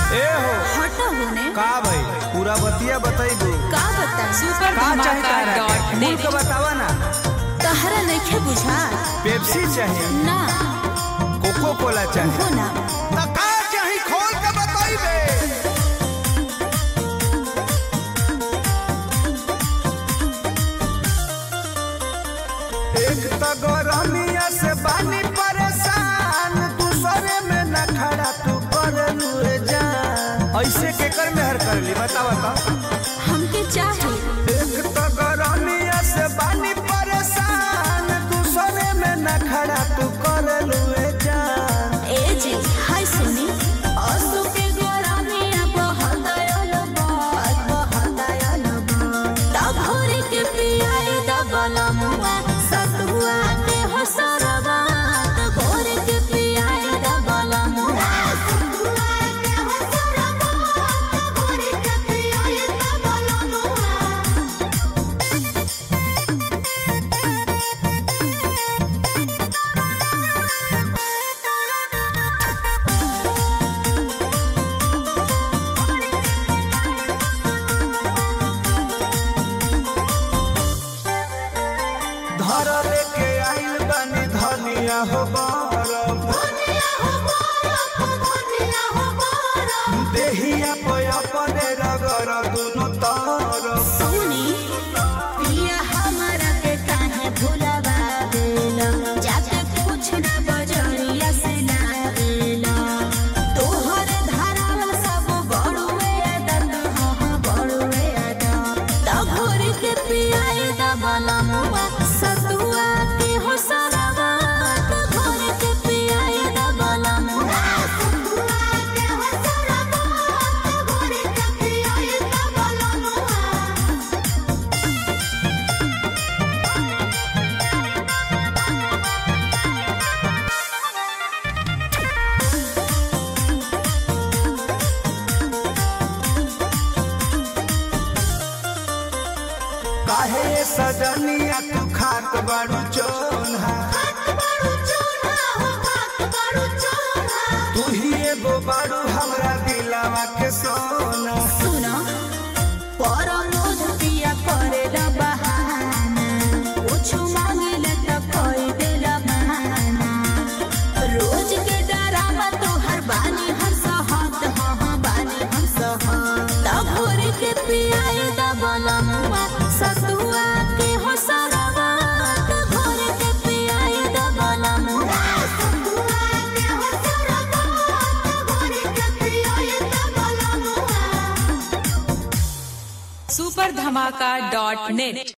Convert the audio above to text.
ए हो हटा होने का भाई पूरा बतिया बताइबू का बता सुपर का चाहे धमाका तारा डॉट के? नेट मुल्क बतावा ना तहरा नइखे बुझा पेप्सी चाहे ना कोको कोला चाहे हो ना त का चाही खोल के बताइबे एक त गरमिया से बानी परेशान दूसरे में न खड़ा तू कर लुए जान ऐसे के कर मेहर कर ली बतावा तो हमके चाहे एक तो गरमिया से बानी परेशान दूसरे में न खड़ा तू कर लुए जान ए जी हाय सुनी असु के गोरामिया बहदायल बात बहदायल बात ता भोरे के पियाए दबल मुआ सतुआ के हो सरवा ता भोरे के पियाए दबल मुआ सतुआ के हो सरवा ता भोरे के पियाए दबल मुआ धर लेके आइल बानी धनिया हो बरम देहिया पे अपने रगर दुनु तरफ सुनी पिया हमारा के काहे भुलावा देला जाके कुछ ना बजरिया से ना देला तोहर धारावल सब बड़ुए दर्द हाँ हाँ बड़ुए दर्द तब भोर के पियाए दबला मुआ सतुआ के हो सरवा तब भोर के पियाए दबला मुआ सतुआ के हो सरवा तब भोर के पियाए दबला मुआ काहे सजनिया तू खात बाड़ू चोन्हा तू ही एगो बाड़ू हमरा दिलावा के सोना सुनो परमोध पिया करेला बहाना कुछ मांगेला त कोई देला बहाना रोज के डरावा तो हर बानी हम सहत हाँ हाँ बानी हम सहत तब भोर के पियाए दबला मुआ सतुआ के हो सरवा तब भोर के पियाए दबला मुआ सतुआ के हो सरवा तब भोर के पियाए दबला मुआ सुपर धमाका डॉट नेट